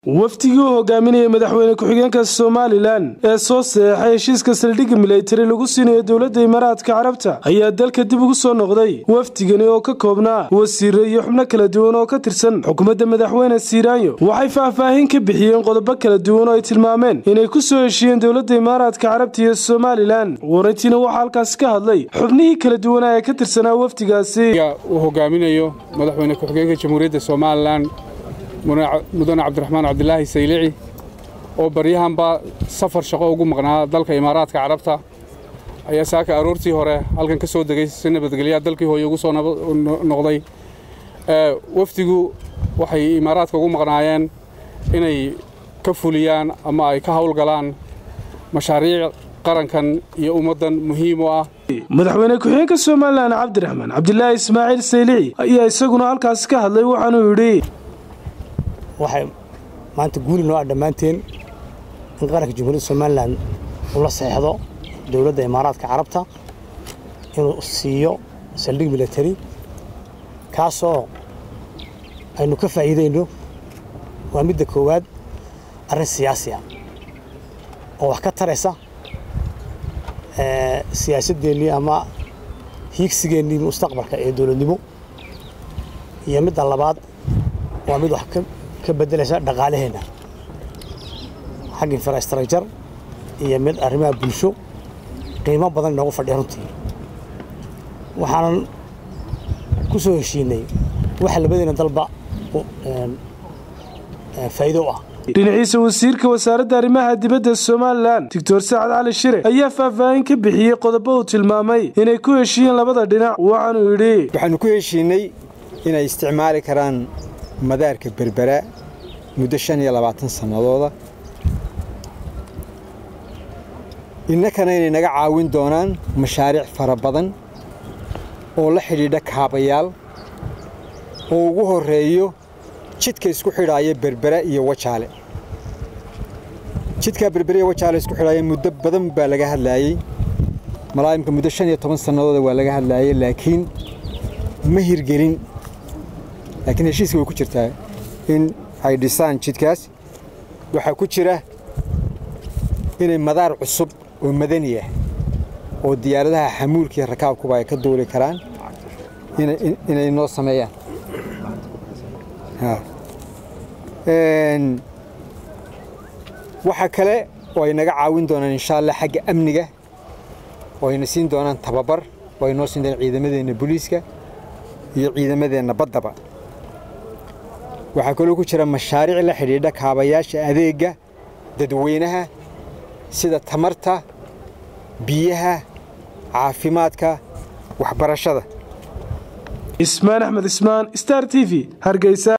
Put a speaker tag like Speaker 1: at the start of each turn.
Speaker 1: wafdigii u hogaaminaya madaxweyne ku-xigeenka somalilan ee soo seexay heshiiska saldhigga militari lagu siinayo dowladda imaaraadka carabta ayaa dalka dib ugu soo noqday wafdigani oo ka koobnaa wasiire iyo xubno kala duwan oo ka tirsan xukuumadda madaxweyne siiraanyo waxay faahfaahin ka bixiyeen qodobo kala duwan oo ay tilmaameen inay ku soo heshiiyeen dowladda imaaraadka carabta iyo somalilan warantiina waxaa halkaasi ka hadlay xubnihii kala duwanaa ee ka tirsanaa wafdigaasi
Speaker 2: uu hogaaminayo madaxweyne ku-xigeenka jamhuuriyadda somalilan mudane cabdiraxmaan cabdilaahi saylici oo baryahanba safar shaqo ugu maqnaa dalka imaaraadka carabta ayaa saaka aroortii hore halkan ka soo degay si nabadgelyaa dalkii hooye ugu soo noqday wafdigu waxay imaaraadka ugu maqnaayeen inay ka fuliyaan ama ay ka hawlgalaan mashaariic qarankan iyo ummaddan muhiim u ah
Speaker 1: madaxweyne ku-xigeenka somalilan cabdiraxmaan cabdilaahi ismaaciil saylici ayaa isaguna halkaasi ka hadlay waxaanuu yidhi
Speaker 3: waxay maanta guuli noo ah dhammaanteen in qaranka jamhuuriyadda somalilan uu la seexdo dowladda imaaraadka carabta inuu siiyo saldhig militari kaasoo aynu ka faa'iidayno waa midda koowaad arrin siyaasi ah oo wax ka taraysa siyaasaddeennii ama hiigsigeennii mustaqbalka ee dowladnimo iyo midda labaad waa mid wax ka beddelaysa dhaqaalaheenna xagga infrastructure iyo mid arrimaha bulsho qiimo badan inoogu fadhiya runtii waxaanan ku soo heshiinay waxa labadiina dalba faa'iido u ah
Speaker 1: dhinaciisa wasiirka wasaaradda arrimaha dibadda somalilan doctor sacad cali shire ayaa faahfaahin ka bixiyey qodobo uu tilmaamay inay ku heshiiyeen labada dhinac waxaanuu yidhi
Speaker 4: waxaannu ku heshiinay inay isticmaali karaan madaarka berbera muddo shan iyo labaatan sannadooda innakana inay naga caawin doonaan mashaariic fara badan oo la xidhiidha kaabayaal oo ugu horreeyo jidka isku xidhaaya berbera iyo wajaale jidkaa berbera iyo wajaale isku xidhaaya muddo badan baa laga hadlaayey malaayimka muddo shan iyo toban sannadooda waa laga hadlaayey laakiin ma hirgelin laakiin heshiiska way ku jirtaa in ay dhisaan jidkaas waxaa ku jira inay madaar cusub oo madani ah oo diyaaradaha xamuulka iyo rakaabkuba ay ka duuli karaan inay noo sameeyaan waxaa kale oo ay naga caawin doonaan insha allah xagga amniga oo ayna siin doonaan tababar oo ay noo siin doonaan ciidamadeenna booliiska iyo ciidamadeenna baddaba waxaa kaloo ku jira mashaariic la xidhiidha kaabayaasha adeegga dadweynaha sida tamarta biyaha caafimaadka waxbarashada
Speaker 1: ismaan axmed ismaan star t v hargeysa